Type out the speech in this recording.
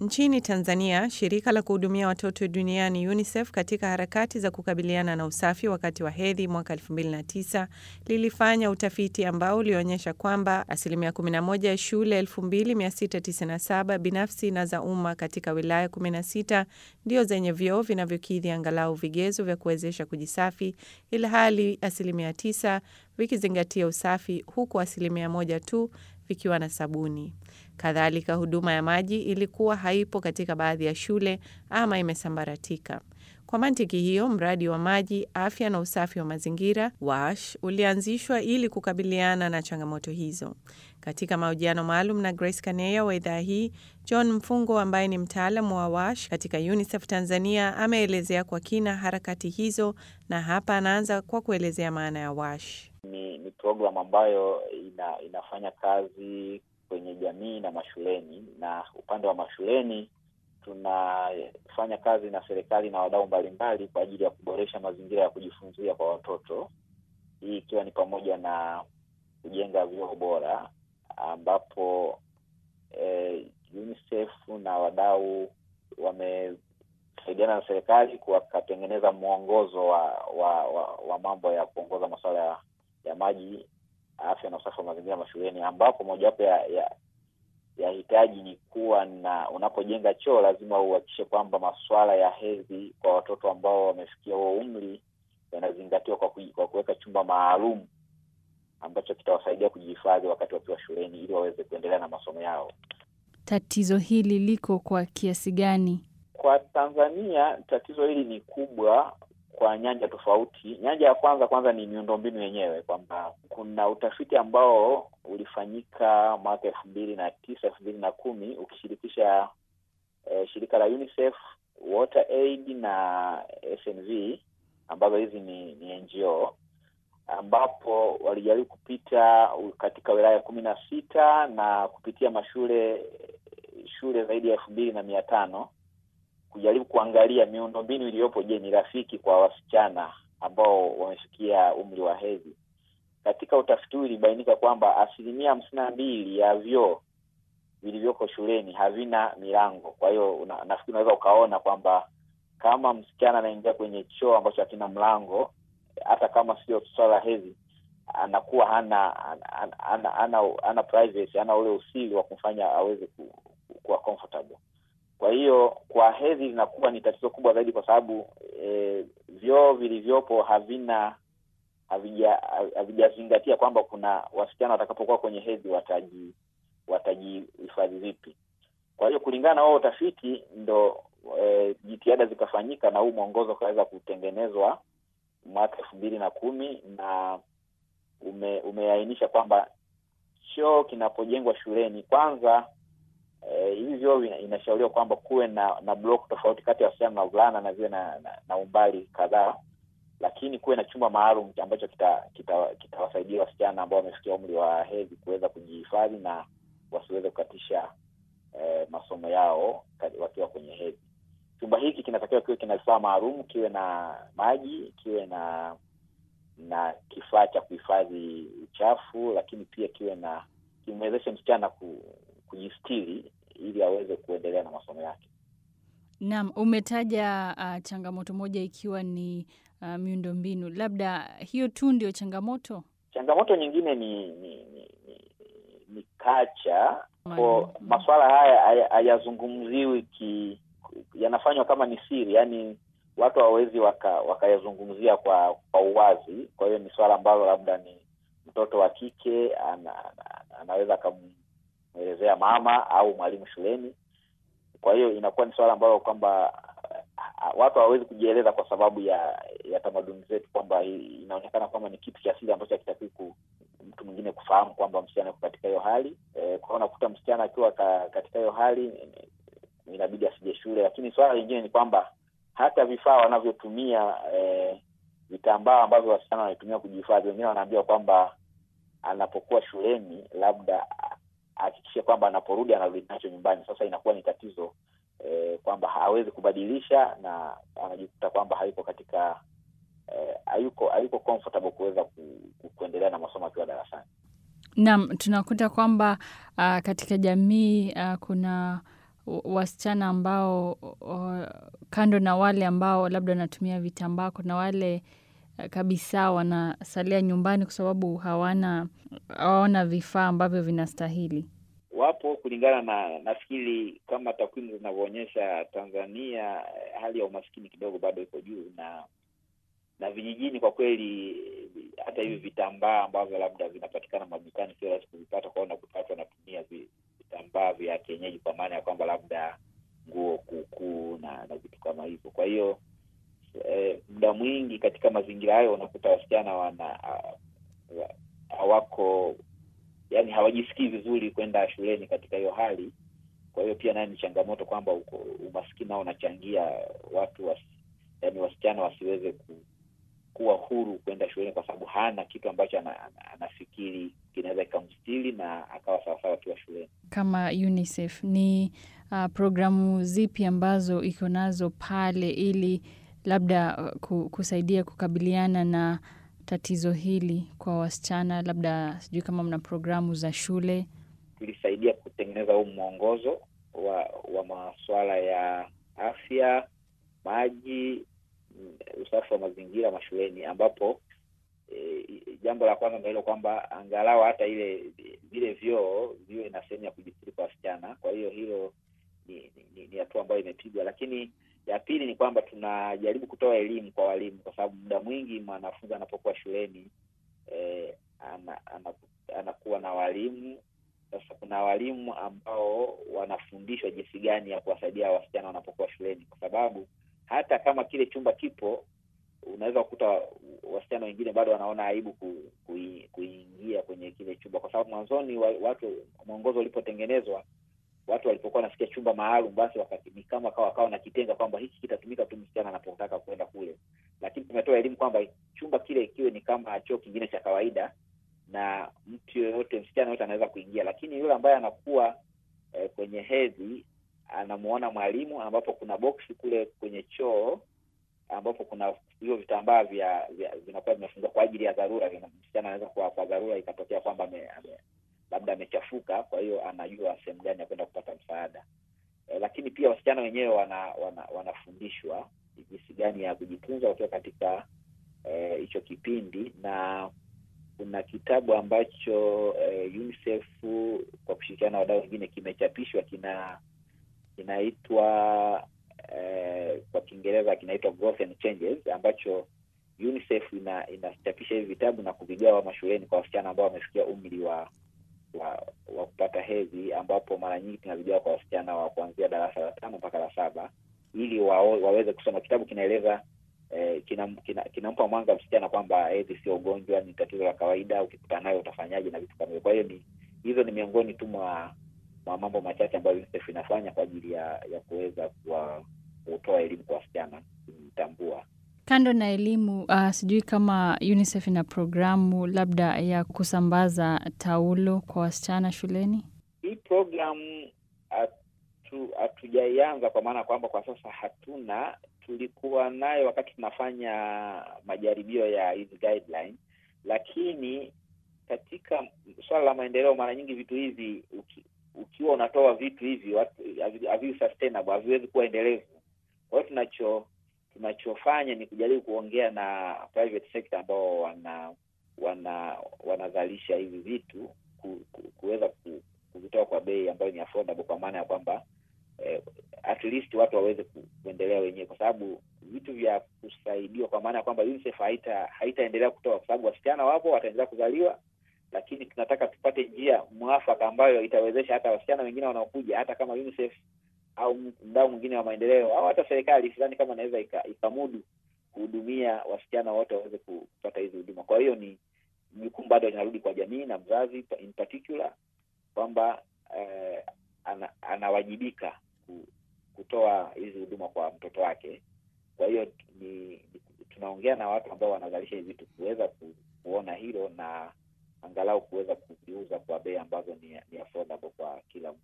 Nchini Tanzania, shirika la kuhudumia watoto duniani UNICEF katika harakati za kukabiliana na usafi wakati wa hedhi mwaka 2009 lilifanya utafiti ambao ulionyesha kwamba asilimia 11 ya shule 2697 binafsi na za umma katika wilaya 16 ndio zenye vyoo vinavyokidhi angalau vigezo vya kuwezesha kujisafi, ilhali asilimia 9 vikizingatia usafi, huku asilimia moja tu vikiwa na sabuni. Kadhalika, huduma ya maji ilikuwa haipo katika baadhi ya shule ama imesambaratika. Kwa mantiki hiyo, mradi wa maji, afya na usafi wa mazingira WASH ulianzishwa ili kukabiliana na changamoto hizo. Katika mahojiano maalum na Grace Kaneya wa idhaa hii, John Mfungo ambaye ni mtaalamu wa WASH katika UNICEF Tanzania ameelezea kwa kina harakati hizo, na hapa anaanza kwa kuelezea maana ya WASH. Ni, ni programu ambayo ina, inafanya kazi kwenye jamii na mashuleni, na upande wa mashuleni tunafanya kazi na serikali na wadau mbalimbali kwa ajili ya kuboresha mazingira ya kujifunzia kwa watoto, hii ikiwa ni pamoja na kujenga vyoo bora ambapo eh, UNICEF na wadau wamesaidiana na serikali wakatengeneza mwongozo wa wa, wa, wa mambo ya kuongoza masuala ya, ya maji, afya na usafi wa mazingira mashuleni, ambapo mojawapo ya, ya ya hitaji ni kuwa na unapojenga choo lazima uhakikishe kwamba masuala ya hedhi kwa watoto ambao wamefikia huo umri yanazingatiwa kwa, kwa kuweka chumba maalum ambacho kitawasaidia kujihifadhi wakati wakiwa shuleni ili waweze kuendelea na masomo yao. Tatizo hili liko kwa kiasi gani? Kwa Tanzania tatizo hili ni kubwa kwa nyanja tofauti. Nyanja ya kwanza kwanza ni miundombinu yenyewe, kwamba kuna utafiti ambao ulifanyika mwaka elfu mbili na tisa elfu mbili na kumi ukishirikisha eh, shirika la UNICEF, WaterAid na SNV ambazo hizi ni, ni NGO ambapo walijaribu kupita katika wilaya kumi na sita na kupitia mashule shule zaidi ya elfu mbili na mia tano kujaribu kuangalia miundombinu iliyopo, je, ni rafiki kwa wasichana ambao wamefikia umri wa hedhi. Katika utafiti huu ilibainika kwamba asilimia hamsini na mbili ya vyoo vilivyoko shuleni havina milango. Kwa hiyo una, nafikiri unaweza ukaona kwamba kama msichana anaingia kwenye choo ambacho hakina mlango, hata kama sio swala la hedhi, anakuwa hana hana, hana, hana, hana privacy, hana ule usiri wa kumfanya aweze ku, kuwa comfortable kwa hiyo kwa hedhi linakuwa ni tatizo kubwa zaidi, kwa sababu e, vyoo vilivyopo havina havijazingatia kwamba kuna wasichana watakapokuwa kwenye hedhi wataji watajihifadhi vipi. Kwa hiyo kulingana na wao utafiti ndo e, jitihada zikafanyika na huu mwongozo ukaweza kutengenezwa mwaka elfu mbili na kumi na ume, umeainisha kwamba choo kinapojengwa shuleni kwanza hivi uh, vyoo inashauriwa kwamba kuwe na na block tofauti kati ya wasichana na wavulana na viwe na, na, na umbali kadhaa, lakini kuwe na chumba maalum ambacho kitawasaidia kita, kita wasichana ambao wamefikia umri wa hedhi kuweza kujihifadhi na wasiweze kukatisha eh, masomo yao wakiwa kwenye hedhi. Chumba hiki kinatakiwa kiwe kina vifaa maalum, kiwe na maji, kiwe na na kifaa cha kuhifadhi uchafu, lakini pia kiwe na kimwezeshe msichana ku kujistiri ili aweze kuendelea na masomo yake. Naam, umetaja uh, changamoto moja ikiwa ni uh, miundombinu. Labda hiyo tu ndio changamoto? Changamoto nyingine ni ni ni, ni, ni kacha ko masuala haya hayazungumziwi ki yanafanywa kama ni siri, yaani watu hawawezi wakayazungumzia waka kwa kwa uwazi. Kwa hiyo ni swala ambalo labda ni mtoto wa kike ana, ana, anaweza akam mwelezea mama au mwalimu shuleni. Kwa hiyo inakuwa ni swala ambalo kwamba watu hawawezi kujieleza kwa sababu ya ya tamaduni zetu, kwamba inaonekana kwamba ni kitu cha asili ambacho hakitakiwi mtu mwingine kufahamu kwamba msichana yuko katika hiyo hali e, kwa unakuta msichana akiwa ka, katika hiyo hali inabidi asije shule. Lakini swala lingine ni kwamba hata vifaa wanavyotumia e, vitambaa ambavyo wasichana wanaitumia kujihifadhi, wengine wanaambiwa kwamba anapokuwa shuleni labda ahakikishe kwamba anaporudi anarudi nacho nyumbani. Sasa inakuwa ni tatizo eh, kwamba hawezi kubadilisha na anajikuta kwamba hayuko katika eh, hayuko hayuko comfortable kuweza ku, ku, kuendelea na masomo akiwa darasani. Naam, tunakuta kwamba uh, katika jamii uh, kuna wasichana ambao o, kando na wale ambao labda wanatumia vitambaa, kuna wale kabisa wanasalia nyumbani kwa sababu hawana hawana vifaa ambavyo vinastahili? Wapo kulingana na nafikiri, kama takwimu zinavyoonyesha, Tanzania hali ya umaskini kidogo bado iko juu, na na vijijini kwa kweli, hata hivi vitambaa ambavyo labda vinapatikana madukani sio rahisi kuvipata, kwa hiyo unakuta watu wanatumia vitambaa vya kienyeji, kwa maana ya kwamba labda nguo kuukuu na na vitu kama hivyo. Kwa hiyo eh, muda mwingi katika mazingira hayo unakuta wasichana wana hawako yani hawajisikii vizuri kwenda shuleni katika hiyo hali. Kwa hiyo pia nayo ni changamoto kwamba umaskini nao unachangia watu was, yani wasichana wasiweze ku, kuwa huru kwenda shuleni kwa sababu hana kitu ambacho ana, ana, anafikiri kinaweza kikamstiri na akawa sawasawa akiwa shuleni. Kama UNICEF ni uh, programu zipi ambazo iko nazo pale ili labda uh, kusaidia kukabiliana na tatizo hili kwa wasichana? Labda sijui kama mna programu za shule. Tulisaidia kutengeneza huu mwongozo wa wa masuala ya afya, maji, usafi wa mazingira mashuleni, ambapo e, jambo la kwanza ndio hilo kwamba angalau hata ile vile vyoo viwe na sehemu ya kujistiri kwa wasichana. Kwa hiyo hilo ni ni, ni hatua ambayo imepigwa, lakini ya pili ni kwamba tunajaribu kutoa elimu kwa walimu, kwa sababu muda mwingi mwanafunzi anapokuwa shuleni eh, ana, ana, anakuwa na walimu. Sasa kuna walimu ambao wanafundishwa jinsi gani ya kuwasaidia wasichana wanapokuwa shuleni, kwa sababu hata kama kile chumba kipo, unaweza kukuta wasichana wengine bado wanaona aibu ku, ku, kuingia kwenye kile chumba, kwa sababu mwanzoni wa, watu mwongozo ulipotengenezwa watu walipokuwa wanasikia chumba maalum, basi wakati ni kama kawa kawa na kitenga kwamba hiki kitatumika tu msichana anapotaka kwenda kule, lakini tumetoa elimu kwamba chumba kile kiwe ni kama choo kingine cha kawaida, na mtu yoyote, msichana yoyote anaweza kuingia, lakini yule ambaye anakuwa eh, kwenye hedhi anamuona mwalimu, ambapo kuna boksi kule kwenye choo ambapo kuna hivyo vitambaa vya vinakuwa vimefungwa kwa ajili ya dharura. Msichana anaweza kuwa kwa dharura ikatokea kwamba labda amechafuka, kwa hiyo anajua sehemu gani ya kwenda kupata msaada. E, lakini pia wasichana wenyewe wana, wana, wanafundishwa jinsi gani ya kujitunza wakiwa katika hicho e, kipindi, na kuna kitabu ambacho e, UNICEF kwa kushirikiana na wadau wengine kimechapishwa kina kinaitwa e, kwa Kiingereza kinaitwa Growth and Changes ambacho UNICEF ina inachapisha hivi vitabu na kuvigawa mashuleni kwa wasichana ambao wamefikia umri wa wa wa kupata hedhi, ambapo mara nyingi tunavigawa kwa wasichana wa kuanzia darasa la tano mpaka la saba ili wa, waweze kusoma. Kitabu kinaeleza eh, kinampa kina, kina mwanga msichana kwamba hedhi sio ugonjwa, ni tatizo la kawaida, ukikutana nayo utafanyaje na vitu kama hivyo. Kwa hiyo ni hizo ni miongoni tu mwa mwa mambo machache ambayo UNICEF inafanya kwa ajili ya ya kuweza kutoa elimu kwa wasichana kujitambua. Kando na elimu uh, sijui kama UNICEF ina programu labda ya kusambaza taulo kwa wasichana shuleni. Hii programu hatujaianza kwa maana kwamba kwa sasa hatuna. Tulikuwa nayo wakati tunafanya majaribio ya hizi guideline, lakini katika swala la maendeleo, mara nyingi vitu hivi uki, ukiwa unatoa vitu hivi haviwi sustainable, haviwezi kuwa endelevu. Kwa hiyo tunacho tunachofanya ni kujaribu kuongea na private sector ambao wana wana wanazalisha hivi vitu ku, ku, kuweza ku, kuvitoa kwa bei ambayo ni affordable, kwa maana ya kwamba eh, at least watu waweze ku, kuendelea wenyewe, kwa sababu vitu vya kusaidiwa, kwa maana ya kwamba UNICEF haita haitaendelea kutoa, kwa sababu wasichana wapo wataendelea kuzaliwa, lakini tunataka tupate njia mwafaka ambayo itawezesha hata wasichana wengine wanaokuja, hata kama UNICEF au mdau mwingine wa maendeleo au hata serikali sidhani kama inaweza ikamudu kuhudumia wasichana wote waweze kupata hizi huduma. Kwa hiyo ni jukumu bado linarudi kwa jamii na mzazi in particular kwamba eh, ana, anawajibika kutoa hizi huduma kwa mtoto wake. Kwa hiyo ni tunaongea na watu ambao wanazalisha hivi vitu kuweza ku, kuona hilo na angalau kuweza kuviuza kwa bei ambazo ni, ni affordable kwa kila mtu.